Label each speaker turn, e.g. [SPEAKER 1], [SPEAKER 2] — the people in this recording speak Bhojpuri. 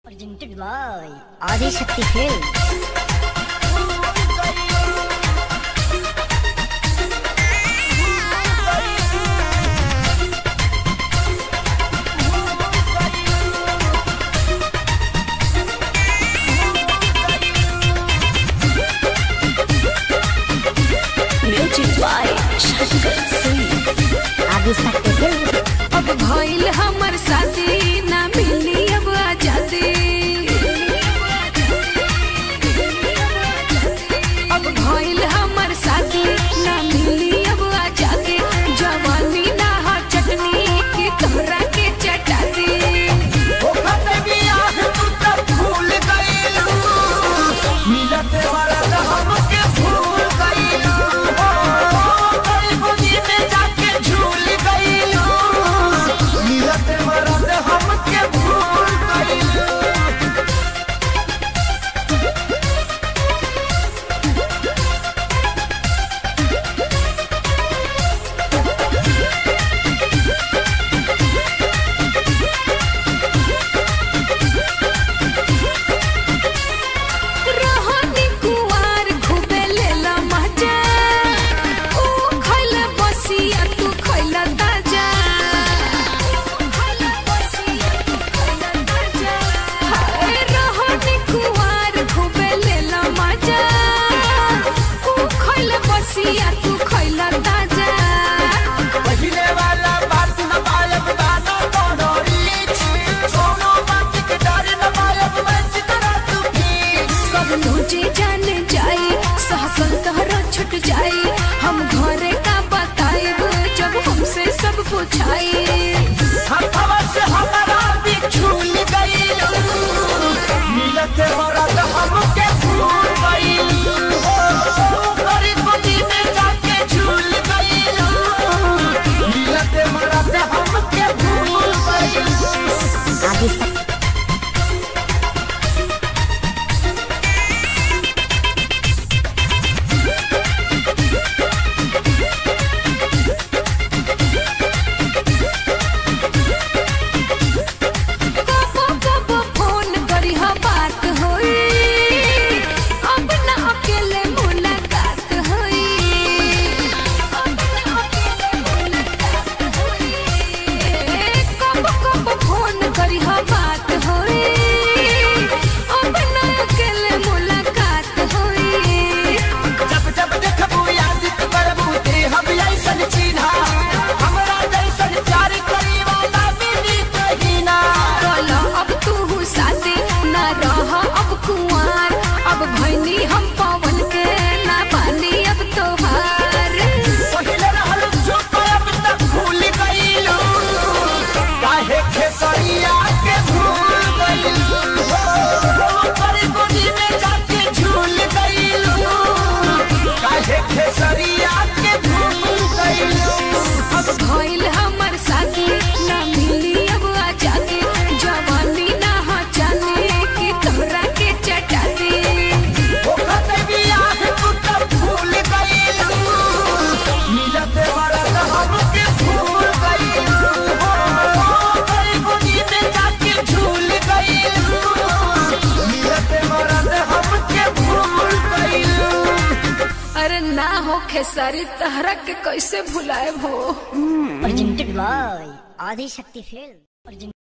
[SPEAKER 1] Presented by Adi Shakti Films.
[SPEAKER 2] Music by Shankar Singh
[SPEAKER 1] Adi Shakti Films.
[SPEAKER 2] अब भइल हमर शादी ना मिली अब आजादी अब भइल हमर शादी ना मिली अब आजादी जवानी ना हा चटनी की तोहरा के चटाती रोहनी कुवार खूबे लेला मजा ऊ खइला बसिया तू खइला ताजा हाय रोहनी कुवार खूबे लेला मजा ऊ खइला बसिया तू खइला ताजा कब तुझे जान जाई सहकल तोहरा छुट जाई हम घरे का बताएब जब हमसे सब पूछाई
[SPEAKER 3] हमके भूल गइल हो गरीब गोदी में जाके झूल गइल मिलते मरते हमके भूल गइल
[SPEAKER 1] Adi Shakti.
[SPEAKER 2] कबो कबो फोन करी हा बात होई अब ना अकेले मुलाकात होई अब ना अकेले मुलाकात होई कबो कबो फोन करी हा बात होई अब ना अकेले मुलाकात होई
[SPEAKER 3] जब जब देखबू याद करबू ते हम ऐसन चिन्हा हमरा जैसन प्यार करी वाला मिली कहीं ना
[SPEAKER 2] बोलो अब तू साथे ना रह अब कुंवार अब भैनी हम पवन के ना पानी अब तोहार
[SPEAKER 3] पहिले रहल चुप अब तक भूल गइलू काहे खेसरिया के भूल गइलू गरीब गोदी में जाके झूल गइलू काहे खेसरिया के भूल गइलू
[SPEAKER 2] अब भइल हमर साथी ना मिली अब आजादी जवानी ना हो जाने की तोहरा के चटाती
[SPEAKER 3] ओखते बियाह तू तब भूल गइलू मिलते मरत हमके भूल गइलू गरीब गोदी में जाके झूल गइलू मिलते मरत हमके भूल गइलू
[SPEAKER 2] अरे ना हो खेसारी तहरा के कैसे भुलाए हो
[SPEAKER 1] Presented by Adi Shakti Films. Presented